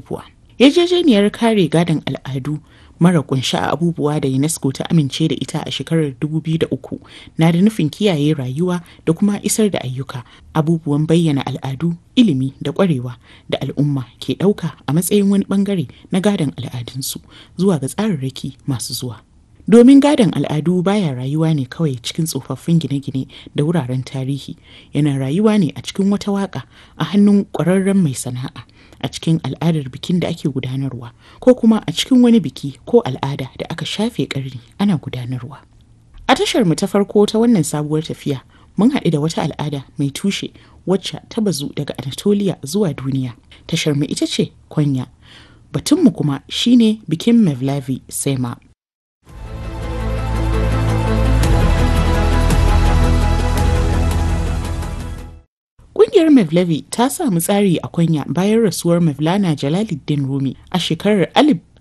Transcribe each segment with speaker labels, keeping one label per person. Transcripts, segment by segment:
Speaker 1: abubuwa. Yarjejeniyar kare gadon al'adu mara kunshi a abubuwa da UNESCO ta amince da ita a shekarar 2003 na da nufin kiyaye rayuwa da kuma isar da ayyuka abubuwan bayyana al'adu ilimi da kwarewa da al'umma ke ɗauka a matsayin wani bangare na gadon al'adunsu zuwa ga tsararraki masu zuwa. Domin gadon al'adu baya rayuwa ne kawai cikin tsofaffin gine-gine da wuraren tarihi, yana rayuwa ne a cikin wata waka a hannun ƙwararren mai sana'a, a cikin al'adar bikin da ake gudanarwa, ko kuma a cikin wani biki ko al'ada da aka shafe ƙarni ana gudanarwa. A tashar mu ta farko ta wannan sabuwar tafiya, mun haɗu da wata al'ada mai tushe wacce ta bazu daga Anatolia zuwa duniya. Tashar mu ita ce Kwanya. Batunmu kuma shine bikin Mevlavi Sema. Ƙungiyar Mevlevi ta samu tsari a Kwanya bayan rasuwar Mevlana Jalaluddin Rumi a shekarar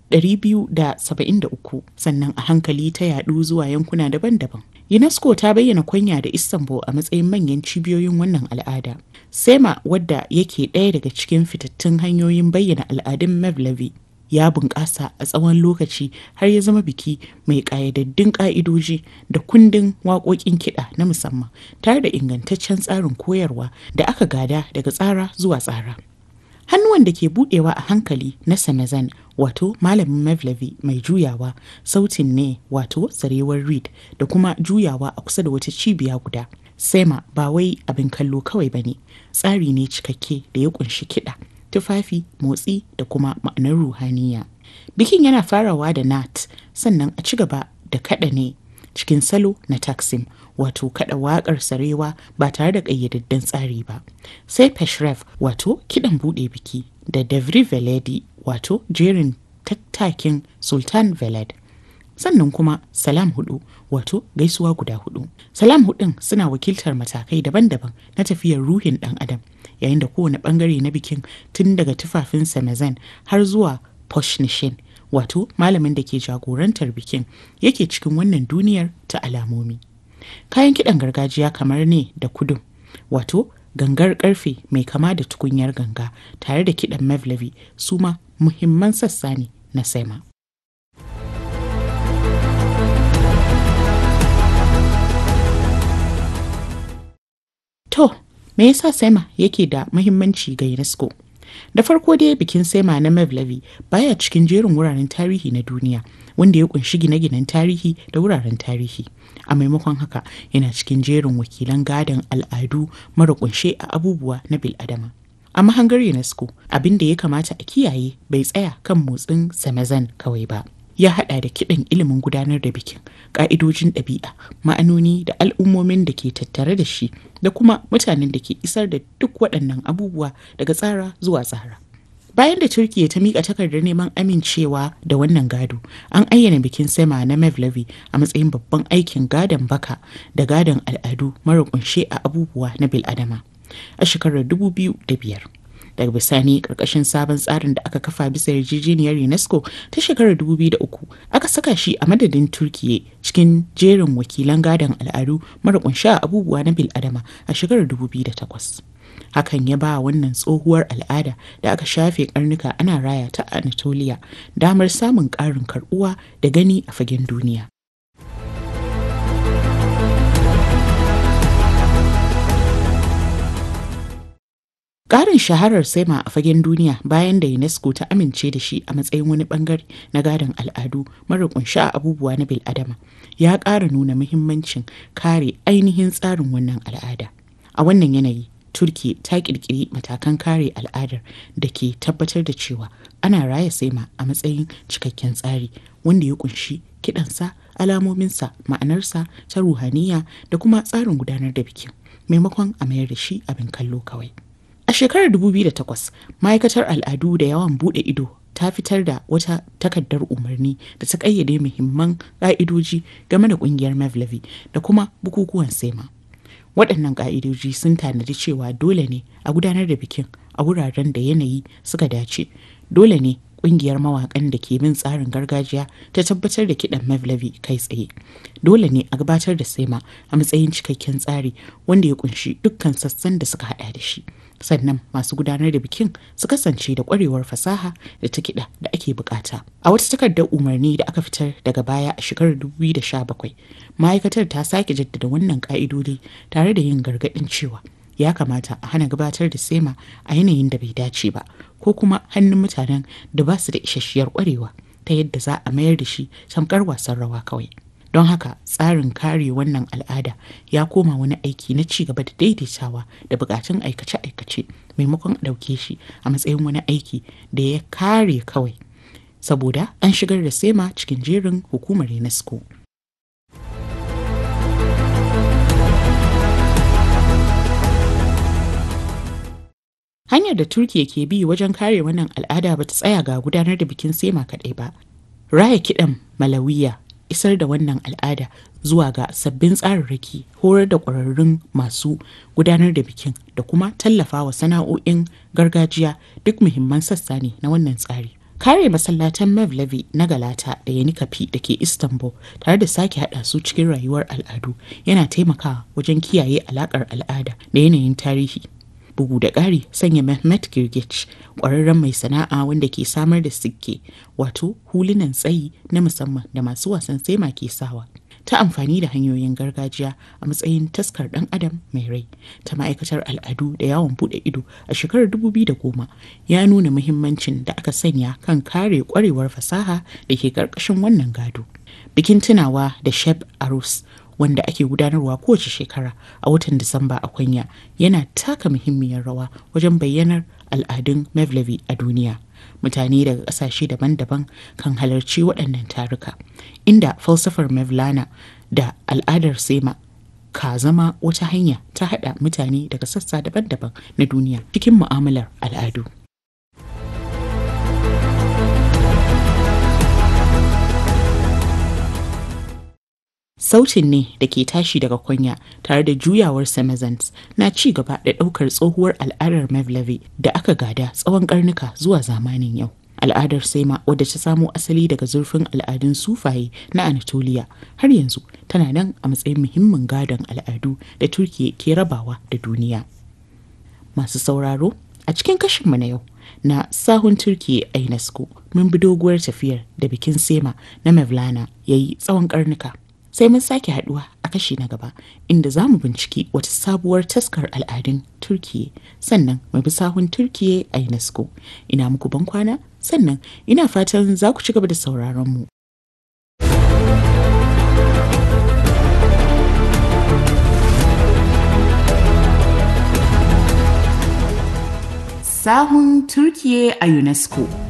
Speaker 1: 1273 sannan a hankali ta yadu zuwa yankuna daban-daban. UNESCO ta bayyana Kwanya da Istanbul a matsayin manyan cibiyoyin wannan al'ada. Sema wadda yake ɗaya daga cikin fitattun hanyoyin bayyana al'adun Mevlevi ya bunƙasa a tsawon lokaci har ya zama biki mai ƙayyadaddun ƙa'idoji da kundin waƙoƙin kiɗa na musamman tare da ingantaccen tsarin koyarwa da aka gada daga tsara zuwa tsara. Hannuwan da ke budewa a hankali na Samazan wato malamin Mevlevi mai juyawa sautin ne wato sarewar reed da kuma juyawa a kusa da wata cibiya guda. Sema ba wai abin kallo kawai ba ne, tsari ne cikakke da ya kunshi kiɗa. tufafi motsi da kuma ma'anar ruhaniya bikin yana farawa da nat sannan a ci gaba da kada ne cikin salo na taksim wato kada waƙar sarewa ba tare da ƙayyadadden tsari ba sai peshref wato kidan buɗe biki da davri veledi wato jerin tattakin sultan veled sannan kuma salam hudu wato gaisuwa guda hudu salam hudun suna wakiltar matakai daban-daban na tafiyar ruhin dan adam yayin da kowane bangare na bikin tun daga tufafin samazan har zuwa poshnishin wato malamin da ke jagorantar bikin yake cikin wannan duniyar ta alamomi kayan kiɗan gargajiya kamar ne da kudun wato gangar karfe mai kama da tukunyar ganga tare da kiɗan mevlevi su ma muhimman sassa ne na sema To, me yasa Sema yake da muhimmanci ga UNESCO? Da farko dai bikin Sema na Mevlevi baya cikin jerin wuraren tarihi na duniya wanda ya kunshi gine-ginen tarihi da wuraren tarihi. A maimakon haka yana cikin jerin wakilan gadon al'adu mara kunshe a abubuwa na bil'adama. A mahangar UNESCO abin da ya kamata a kiyaye bai tsaya kan motsin Samazan kawai ba. ya hada da kiɗan ilimin gudanar da bikin ƙa'idojin ɗabi'a ma'anoni da al'ummomin da ke tattare da shi da kuma mutanen da ke isar da duk waɗannan abubuwa daga tsara zuwa tsara bayan da turkiya ta miƙa takardar neman amincewa da wannan gado an ayyana bikin sema na mevlevi a matsayin babban aikin gadon baka da gadon al'adu mara kunshe a abubuwa na biladama a shekarar 2005 daga bisani karkashin sabon tsarin da aka kafa bisa yarjejeniyar unesco ta shekarar 2003 aka saka shi a madadin turkiye cikin jerin wakilan gadon al'adu mara kunsha abubuwa na biladama a shekarar 2008 hakan ya ba wannan tsohuwar al'ada da aka shafe karnuka ana raya ta anatolia damar samun ƙarin karbuwa da gani a fagen duniya Ƙarin shaharar Sema a fagen duniya bayan da UNESCO ta amince da shi a matsayin wani bangare na gadon al'adu mara kunshi a abubuwa na bil'adama ya ƙara nuna muhimmancin kare ainihin tsarin wannan al'ada. A wannan yanayi, Turki ta ƙirƙiri matakan kare al'adar da ke tabbatar da cewa ana raya Sema a matsayin cikakken tsari wanda ya kunshi kiɗansa, alamominsa, ma'anarsa ta ruhaniya da kuma tsarin gudanar da bikin maimakon a mayar da shi abin kallo kawai. A shekarar 2008, ma'aikatar al'adu da yawan bude ido ta fitar da wata takardar umarni da ta kayyade muhimman ƙa'idoji game da ƙungiyar Mevlevi da kuma bukukuwan Sema. Waɗannan ƙa'idoji sun tanadi cewa dole ne a gudanar da bikin a wuraren da yanayi suka dace. Dole ne ƙungiyar mawaƙan da ke bin tsarin gargajiya ta tabbatar da kiɗan Mevlevi kai tsaye. Dole ne a gabatar da Sema a matsayin cikakken tsari wanda ya kunshi dukkan sassan da suka haɗa da shi. sannan masu gudanar da bikin su kasance da kwarewar fasaha da ta kiɗa da ake bukata. A wata takardar umarni da aka fitar daga baya a shekarar 2017, ma'aikatar ta sake jaddada wannan ka'idodi tare da yin gargaɗin cewa ya kamata a hana gabatar da sema a yanayin da bai dace ba ko kuma hannun mutanen da ba su da isasshiyar kwarewa ta yadda za a mayar da shi tamkar wasan rawa kawai. don haka tsarin kare wannan al'ada ya koma wani aiki na ci gaba da daidaitawa da bukatun aikace-aikace maimakon a ɗauke shi a matsayin wani aiki da ya kare kawai saboda an shigar da sema cikin jerin hukumar unesco hanyar da turkiya ke bi wajen kare wannan al'ada ba ta tsaya ga gudanar da bikin sema kaɗai ba raya kiɗan malawiya isar da wannan al'ada zuwa ga sabbin tsararraki horar da ƙwararrun masu gudanar da bikin da kuma tallafa wa sana'o'in gargajiya duk muhimman sassa ne na wannan tsari kare masallatan mevlevi na galata da yanikafi da ke istanbul tare da sake hada su cikin rayuwar al'adu yana taimakawa wajen kiyaye alakar al'ada da yanayin tarihi bugu da ƙari sanya Mehmet Girgich ƙwararren mai sana'a wanda ke samar da sikke wato hulunan tsayi na musamman da masu wasan sema ke sawa ta amfani da hanyoyin gargajiya a matsayin taskar ɗan adam mai rai ta ma'aikatar al'adu da yawon buɗe ido a shekarar 2010 ya nuna muhimmancin da aka sanya kan kare ƙwarewar fasaha da ke ƙarƙashin wannan gado bikin tunawa da sheb arus wanda ake gudanarwa kowace shekara a watan Disamba a Kwanya yana taka muhimmiyar rawa wajen bayyanar al'adun Mevlevi a duniya. Mutane daga ƙasashe daban-daban kan halarci waɗannan taruka, inda falsafar Mevlana da al'adar Sema ka zama wata hanya ta haɗa mutane daga sassa daban-daban na duniya cikin mu'amalar al'adu. Sautin ne da ke tashi daga kunya tare da juyawar Samazans na ci gaba da ɗaukar tsohuwar al'adar Mevlevi da aka gada tsawon karnuka zuwa zamanin yau. Al'adar Sema wadda ta samo asali daga zurfin al'adun sufaye na Anatolia har yanzu tana nan a matsayin muhimmin gadon al'adu da Turkiya ke rabawa da duniya. Masu sauraro a cikin kashinmu na yau na sahun Turkiya a UNESCO mun bi doguwar tafiyar da bikin Sema na Mevlana ya yi tsawon karnuka. sai mun sake haduwa a kashi na gaba inda za mu binciki wata sabuwar taskar al'adun turkiye sannan mu bi sahun turkiye a unesco ina muku ban kwana sannan ina fatan za ku ci gaba da sauraron mu sahun turkiye a unesco